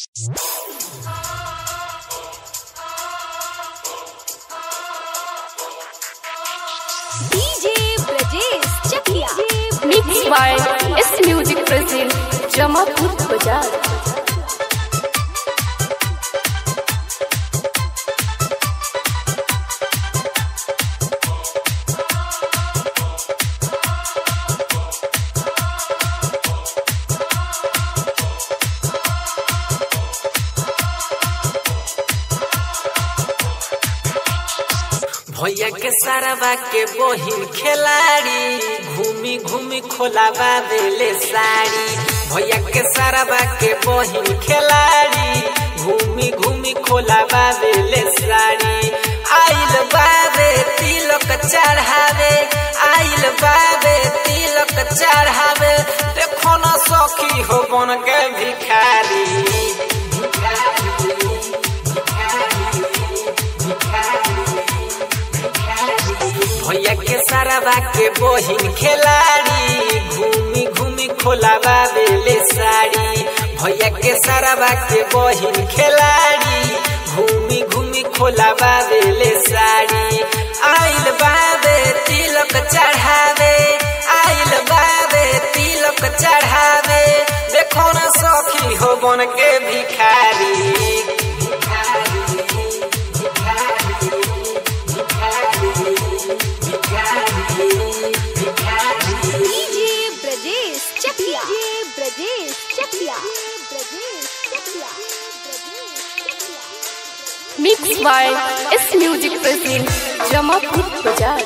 DJ Brajesh Chakia. Mixed by S Music present Jamapur Bazaar. भैया के साराबा के बहिन खिलाड़ी घूमी घूमी खोलाबा देले साड़ी भैया के साराबा के बहिन खिलाड़ी घूमी घूमी खोलाबा देले साड़ी आइल बाबे तिलक चढ़ावे आइल बाबे तिलक चढ़ावे देखो ना सखी हो बन के भिखारी भैया के साराबा के बहिन खिलाड़ी घूमी घूमी खोलाबा बेले साड़ी भैया के साराबा के बहिन खिलाड़ी घूमी घूमी खोलाबा बेले साड़ी आइल बाबे तिलक चढ़ावे आइल बाबे तिलक चढ़ावे देखो ना सखी हो बन के भिखारी DJ Brajesh Chakia. DJ Brajesh Chakia. Brajesh Chakia. Mixed by S Music present Jamapur Bazaar.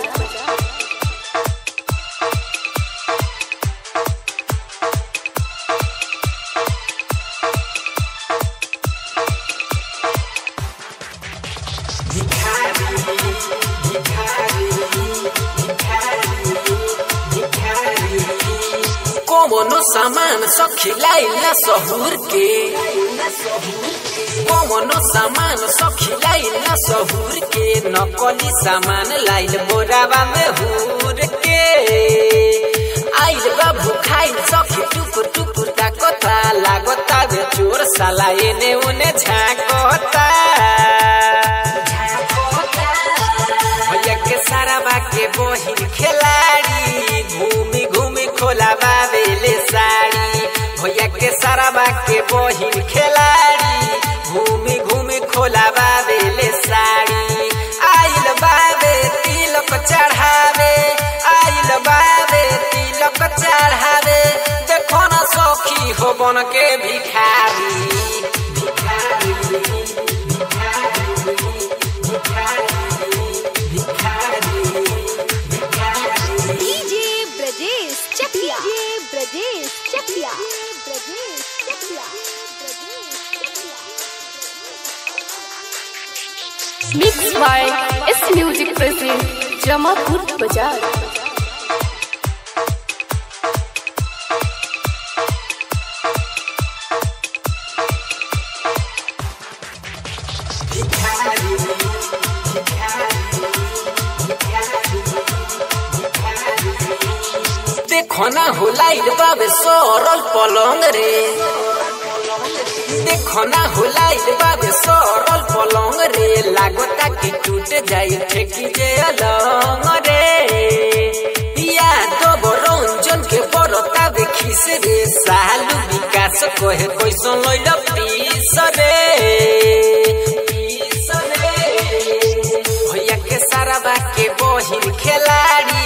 कौनो सामान सखी लाइला सहूर के कौनो सामान सखी लाइला सहूर के नकली सामान लाइल बोराबा में हूर के आइल बा भूखाइल सखी टुकुर टुकुर ताकता लागता बे चोर साला एने उने झाकता भैया के साराबा के बहिन खिलाड़ी घूमी घूमी खोलाबा बेले साड़ी भैया के साराबा के बहिन खिलाड़ी घूमी घूमी खोलाबा बेले साड़ी आइल बाबे तिलक चढ़ावे आइल बाबे तिलक चढ़ावे देखो ना सखी हो बन के भिखारी DJ Brajesh Chakia. DJ Brajesh Chakia. Brajesh Chakia. Mixed by S Music present Jamapur Bazaar. देखो ना हो लाइल बाबे सरल पलंग रे देखो ना हो लाइल बाबे सरल पलंग रे लागता कि टूट जाई ठेकी जे अलंग रे या दो रंजन के बरता देखिस रे सालू विकास कहे कैसन लइल पीस रे पीस रे भैया के सारा के बहिन खिलाड़ी